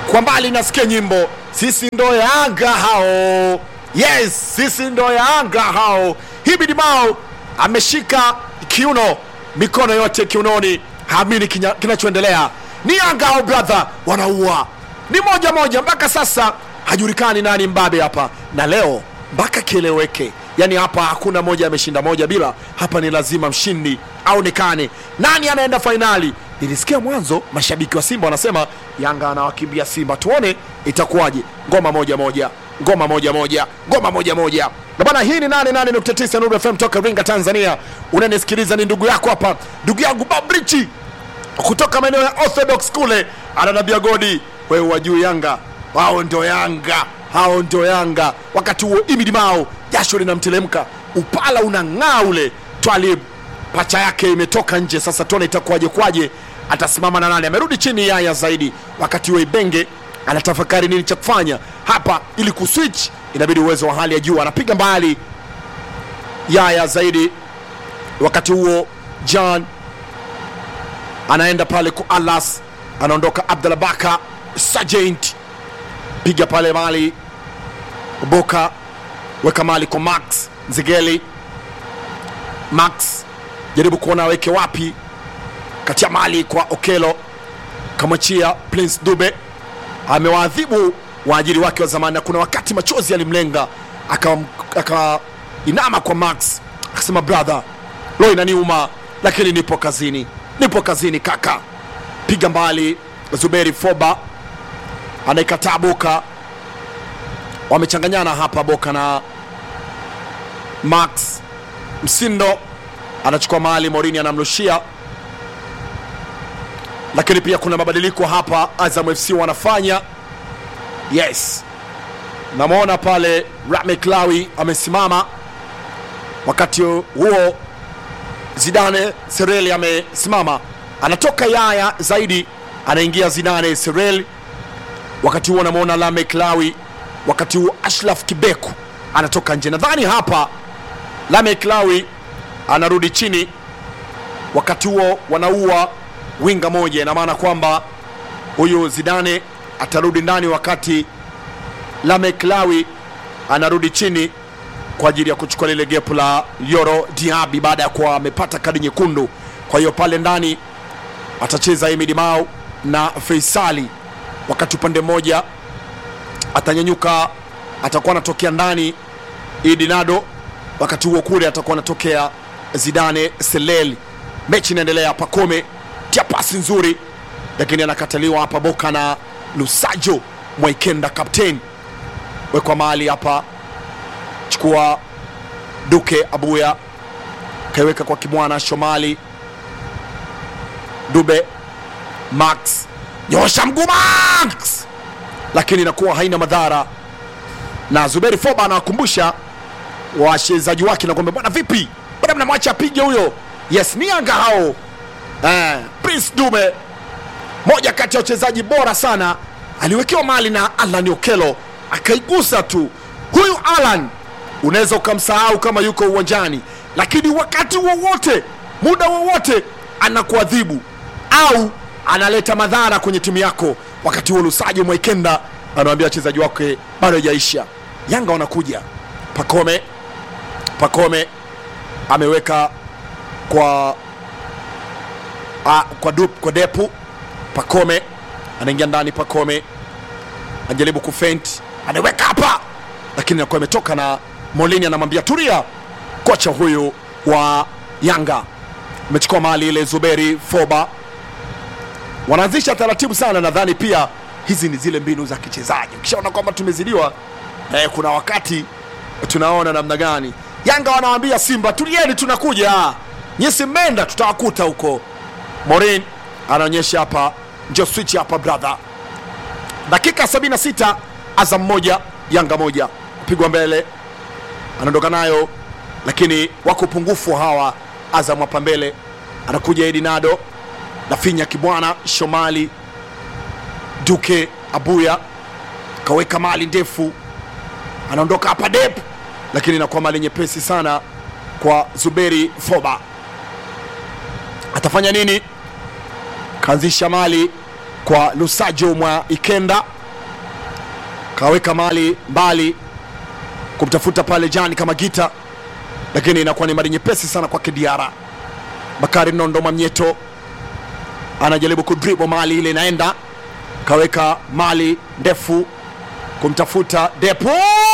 kwa mbali nasikia nyimbo sisi ndo yanga hao yes sisi ndo yanga hao hibidi mao ameshika kiuno mikono yote kiunoni haamini kinya- kinachoendelea ni yanga hao brother wanaua ni moja moja mpaka sasa hajulikani nani mbabe hapa na leo mpaka kieleweke yaani hapa hakuna moja ameshinda moja bila hapa ni lazima mshindi aonekane nani anaenda fainali nilisikia mwanzo mashabiki wa simba wanasema yanga anawakimbia simba tuone itakuwaje ngoma moja moja ngoma moja moja ngoma moja moja na bana hii ni 88.9 Nuru FM toka Ringa Tanzania unanisikiliza ni ndugu yako hapa ndugu yangu Babrichi kutoka maeneo ya Orthodox kule ananambia godi wewe wajuu Yanga wao ndo Yanga hao ndo Yanga wakati huo Imidi Mao jasho linamtelemka upala unang'aa ule Twalib pacha yake imetoka nje sasa tuone itakuwaje kwaje atasimama na nani amerudi chini yaya zaidi wakati huo Ibenge anatafakari nini cha kufanya hapa ili kuswitch inabidi uwezo wa hali ya juu anapiga mbali yaya zaidi wakati huo John anaenda pale ku Alas, anaondoka Abdallah Baka Sergeant, piga pale mali Boka, weka mali kwa Max Nzigeli. Max jaribu kuona aweke wapi, katia mali kwa Okelo, kamwachia Prince Dube, amewaadhibu waajiri wake wa zamani, na kuna wakati machozi yalimlenga, akainama aka inama kwa Max akasema brother, lo inaniuma, lakini nipo kazini, nipo kazini kaka. Piga mbali Zuberi Foba anaikataa Boka, wamechanganyana hapa Boka na Max Msindo anachukua mahali Morini anamrushia, lakini pia kuna mabadiliko hapa Azam FC wanafanya. Yes, namwona pale Rame Klawi amesimama, wakati huo Zidane Sereli amesimama, anatoka Yaya zaidi, anaingia Zidane Sereli. Wakati huo namwona Lame Klawi, wakati huo Ashraf Kibeku anatoka nje. Nadhani hapa Lame Klawi anarudi chini, wakati huo wanaua winga moja, ina maana kwamba huyu Zidane atarudi ndani, wakati Lame Klawi anarudi chini kwa ajili ya kuchukua lile gepu la Yoro Diaby baada ya kuwa amepata kadi nyekundu. Kwa hiyo pale ndani atacheza Emid Mao na Faisali, wakati upande mmoja atanyanyuka, atakuwa anatokea ndani Idi Nado, wakati huo kule atakuwa anatokea Zidane Selel. Mechi inaendelea, Pakome tia pasi nzuri, lakini anakataliwa hapa Boka na Lusajo Mwaikenda, kapteni wekwa mahali hapa chukua Duke Abuya kaiweka kwa Kimwana Shomali Dube Max nyosha mguu Max, lakini inakuwa haina madhara, na Zuberi Foba anawakumbusha wachezaji wake na kwamba bwana, vipi bwana, mnamwacha apige huyo. Yes, ni Yanga hao eh, Prince Dube moja kati ya wachezaji bora sana, aliwekewa mali na Alan Okelo akaigusa tu. Huyu Alan unaweza ukamsahau kama yuko uwanjani, lakini wakati wowote, muda wowote anakuadhibu au analeta madhara kwenye timu yako. Wakati huo Lusajo Mwaikenda anawambia wachezaji wake bado haijaisha. Yanga wanakuja. Pakome, Pakome ameweka kwa a, kwa, dup, kwa depu. Pakome anaingia ndani, Pakome anajaribu kufent, anaweka hapa, lakini inakuwa imetoka na Molini anamwambia turia. Kocha huyu wa Yanga amechukua mali ile. Zuberi Foba wanaanzisha taratibu sana. Nadhani pia hizi ni zile mbinu za kichezaji. Ukishaona kwamba tumezidiwa, eh, kuna wakati tunaona namna gani Yanga wanawambia Simba tulieni, tunakuja nyesi, mmenda tutawakuta huko. Morin anaonyesha hapa, njo switch hapa brother. Dakika 76 Azam moja Yanga moja, kupigwa mbele anaondoka nayo, lakini wako upungufu hawa. Azam hapa mbele anakuja Edi Nado Nafinya Kibwana Shomali Duke Abuya kaweka mali ndefu, anaondoka hapa Dep, lakini inakuwa mali nyepesi sana kwa Zuberi Foba. Atafanya nini? Kaanzisha mali kwa Lusajo mwa Ikenda, kaweka mali mbali kumtafuta pale Jani kama gita, lakini inakuwa ni mali nyepesi sana kwake Diara. Bakari Nondo Mamnyeto anajaribu kudribo mali ile, inaenda kaweka mali ndefu kumtafuta Depo,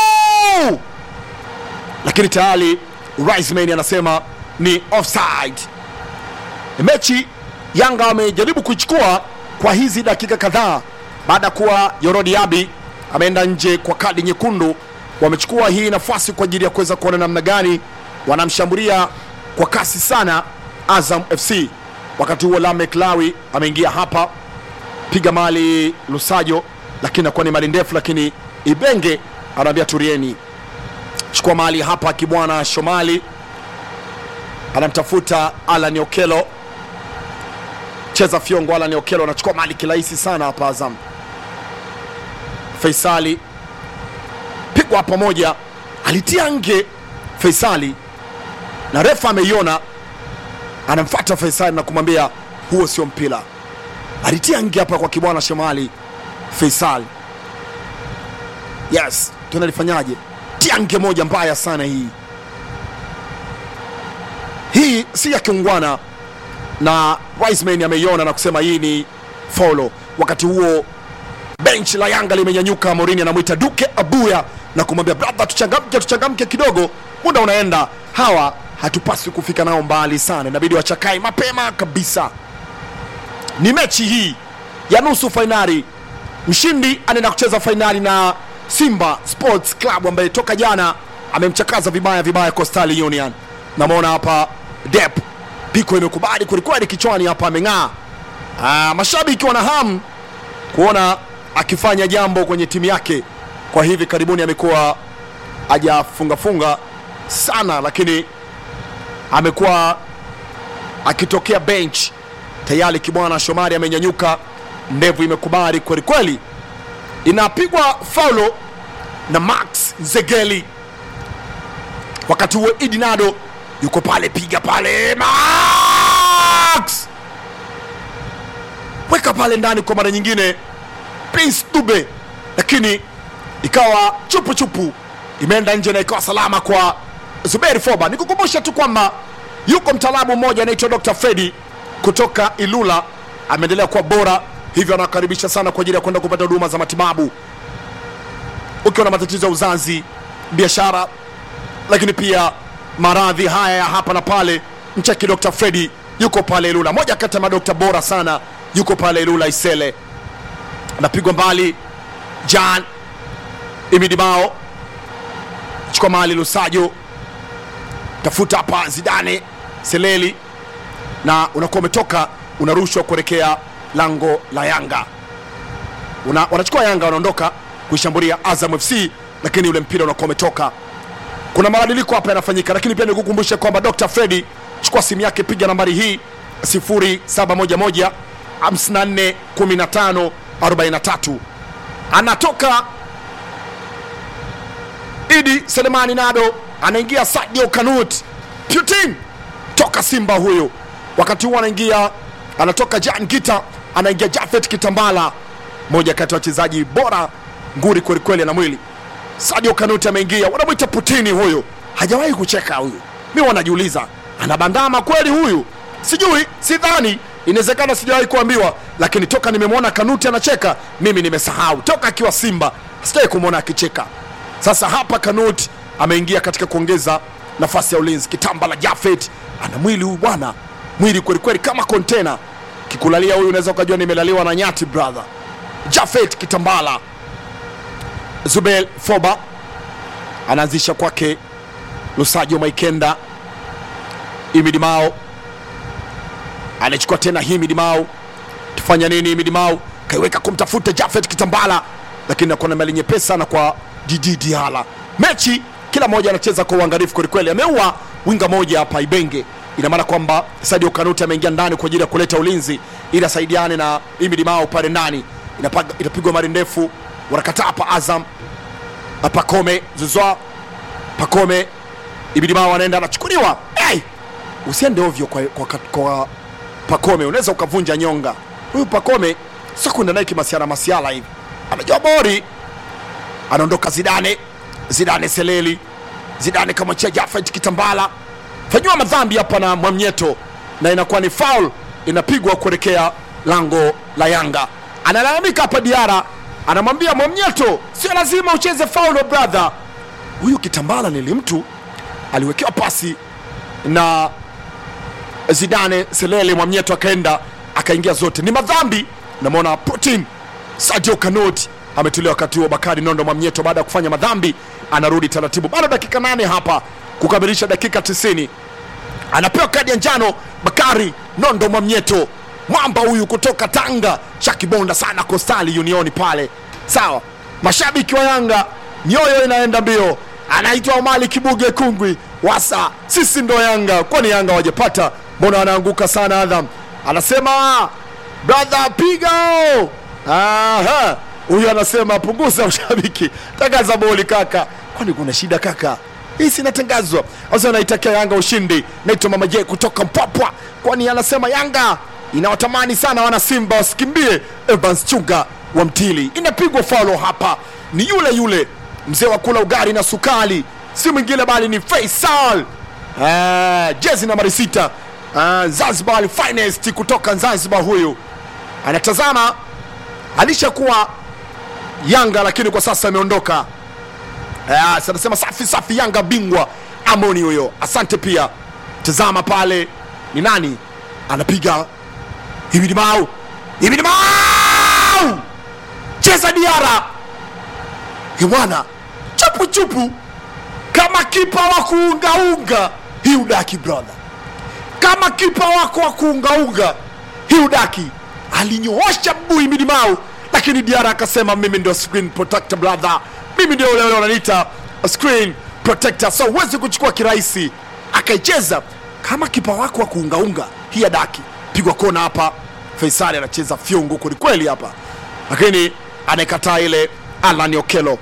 lakini tayari Riceman anasema ni offside. Mechi Yanga wamejaribu kuichukua kwa hizi dakika kadhaa baada ya kuwa Yorodi Abi ameenda nje kwa kadi nyekundu. Wamechukua hii nafasi kwa ajili ya kuweza kuona namna gani wanamshambulia kwa kasi sana Azam FC. Wakati huo Lamek Lawi ameingia hapa piga mali Lusajo, lakini nakuwa ni mali ndefu, lakini Ibenge anaambia turieni, chukua mali hapa. Kibwana Shomali anamtafuta Alan Okelo, cheza fyongo. Alan Okelo anachukua mali kirahisi sana hapa. Azam Faisali pigwa pamoja, alitia nge Faisali na refa ameiona, anamfuata Faisali na kumwambia huo sio mpira. Alitia nge hapa kwa Kibwana Shomali Faisal. Yes, tunalifanyaje? Tia nge moja mbaya sana hii. Hii si ya kiungwana, na Wiseman ameiona na kusema hii ni faulo. Wakati huo bench la Yanga limenyanyuka, Morini anamwita Duke Abuya na kumwambia brother, tuchangamke, tuchangamke kidogo, muda unaenda. Hawa hatupaswi kufika nao mbali sana, inabidi wachakae mapema kabisa. Ni mechi hii ya nusu fainali. Mshindi anaenda kucheza fainali na Simba Sports Club ambaye toka jana amemchakaza vibaya vibaya Coastal Union. Namwona hapa Dep piko imekubali kwelikweli, kichwani hapa ameng'aa. Ah, mashabiki wana hamu kuona akifanya jambo kwenye timu yake. Kwa hivi karibuni amekuwa hajafungafunga sana, lakini amekuwa akitokea bench tayari. Kibwana Shomari amenyanyuka, ndevu imekubali kweli kweli, inapigwa faulo na Max Nzegeli. Wakati huo Idi Nado yuko pale, piga pale, Max weka pale ndani kwa mara nyingine, Prince Dube, lakini ikawa chupu chupu, imeenda nje na ikawa salama kwa Zuberi Foba. Nikukumbusha tu kwamba yuko mtaalamu mmoja anaitwa Dr. Fredi kutoka Ilula, ameendelea kuwa bora, hivyo anakaribisha sana kwa ajili ya kwenda kupata huduma za matibabu ukiwa na matatizo ya uzazi, biashara, lakini pia maradhi haya ya hapa na pale, mcheki Dr. Fredi yuko pale Ilula, moja kati ya madokta bora sana, yuko pale Ilula Isele. Anapigwa mbali Jan Imidibao, chukua mali Lusajo, tafuta hapa Zidane Seleli, na unakuwa umetoka unarushwa kuelekea lango la Yanga. Una, wanachukua Yanga wanaondoka kuishambulia Azam FC, lakini ule mpira unakuwa umetoka. Kuna mabadiliko hapa yanafanyika, lakini pia nikukumbushe kwamba Dr. Fredi, chukua simu yake, piga nambari hii 0711 54 15 43. Anatoka Idi Selemani Nado, anaingia Sadio Kanut Putin toka Simba huyo. Wakati huo anaingia anatoka Jan Gita, anaingia Jafet Kitambala, moja kati ya wachezaji bora nguri kwelikweli na mwili. Sadio Kanuti ameingia, wanamwita Putini huyu, hajawahi kucheka huyu. Mi wanajiuliza anabandama kweli huyu? Sijui, sidhani, inawezekana, sijawahi kuambiwa, lakini toka nimemwona Kanuti anacheka mimi nimesahau. Toka akiwa Simba sijawahi kumwona akicheka. Sasa hapa Kanuti ameingia katika kuongeza nafasi ya ulinzi. Kitambala Jafet ana mwili huyu bwana, mwili kwelikweli kama kontena. Kikulalia huyu unaweza ukajua nimelaliwa na nyati brother. Jafet Kitambala Zubel Foba anaanzisha kwake Lusajo Maikenda, Imidi Mao anachukua tena Himidi Mao, tufanya nini? Imidi Mao kaiweka kumtafuta Jafet Kitambala, lakini nakuwa na mali nyepesi sana kwa Didi Diala. Mechi kila mmoja anacheza kwa uangalifu kwelikweli. Ameua winga moja hapa Ibenge, ina maana kwamba Sadio Kanuti ameingia ndani kwa ajili ya kuleta ulinzi ili asaidiane na Imidi Mao pale ndani. Inapaga- Itapigwa mari ndefu, wanakataa hapa Azam Pakome Zuzwa Pakome Ibidimao anaenda anachukuliwa. Hey! Usiende ovyo kwa, kwa, kwa Pakome, unaweza ukavunja nyonga. Huyu Pakome sio kwenda naye kimasiala masiala hivi, amejua bori anaondoka Zidane, Zidane Seleli, Zidane kamwachia Jafet Kitambala, fanyiwa madhambi hapa na Mwamnyeto na inakuwa ni foul inapigwa kuelekea lango la Yanga. Analalamika hapa Diara, anamwambia Mwamnyeto, sio lazima ucheze foul brother. Huyu Kitambala ni mtu aliwekewa pasi na Zidane Selele, Mwamnyeto akaenda akaingia zote, ni madhambi. Namwona Putin Sadio Kanoti ametolewa wakati huo. Bakari Nondo Mwamnyeto baada ya kufanya madhambi anarudi taratibu, bado dakika nane hapa kukamilisha dakika 90 anapewa kadi ya njano Bakari Nondo Mwamnyeto, mwamba huyu kutoka Tanga, shakibonda sana Kostali Unioni pale. Sawa, mashabiki wa Yanga mioyo inaenda mbio, anaitwa Omali Kibuge Kungwi wasa, sisi ndo Yanga. Kwani Yanga wajapata? Mbona wanaanguka sana? Adham anasema brother, piga o. Aha, huyu anasema punguza ushabiki, tangaza boli kaka. Kwani kuna shida kaka? hii sinatangazwa asa naitakia Yanga ushindi. Naitwa Mama J kutoka Mpwapwa, kwani anasema Yanga inawatamani sana wana Simba wasikimbie. Evans Chunga wa Mtili, inapigwa faulo hapa, ni yule yule mzee wa kula ugari na sukali, si mwingine bali ni Faisal Ah, jezi nambari sita Ah, Zanzibar finest kutoka Zanzibar. Huyu anatazama, alishakuwa Yanga lakini kwa sasa ameondoka. Ah, anasema safi safi, Yanga bingwa. Amoni huyo, asante pia. Tazama pale ni nani anapiga hivi, ni Mau, hivi ni Mau, cheza Diara bwana, chupu chupu kama kipa wa kuungaunga hii udaki brother, kama kipa wako wa kuungaunga hii udaki alinyoosha mguu Himidi Mau, lakini Diara akasema mimi ndio screen protector brother, mimi ndio ule ule wananiita screen protector, so huwezi kuchukua kirahisi. Akaicheza kama kipa wako wa kuungaunga hii adaki, pigwa kona hapa. Faisali anacheza fyungu kwelikweli hapa, lakini anaikataa ile. Alan Okelo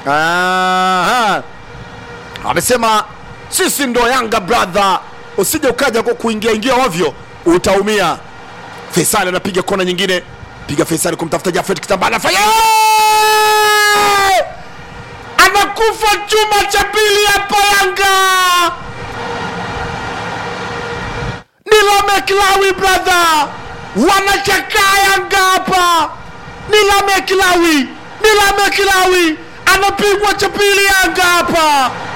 Aha. amesema sisi ndo Yanga brother, usije ukaja kwa kuingia ingia ovyo utaumia. Faisali anapiga kona nyingine, piga Faisali kumtafuta Jafet Kitambala, fanya anakufa chuma cha pili hapa. Yanga ni Lameklawi brother, wanachakaa Yanga hapa. Ni Lameklawi, ni Lameklawi anapigwa cha pili Yanga hapa.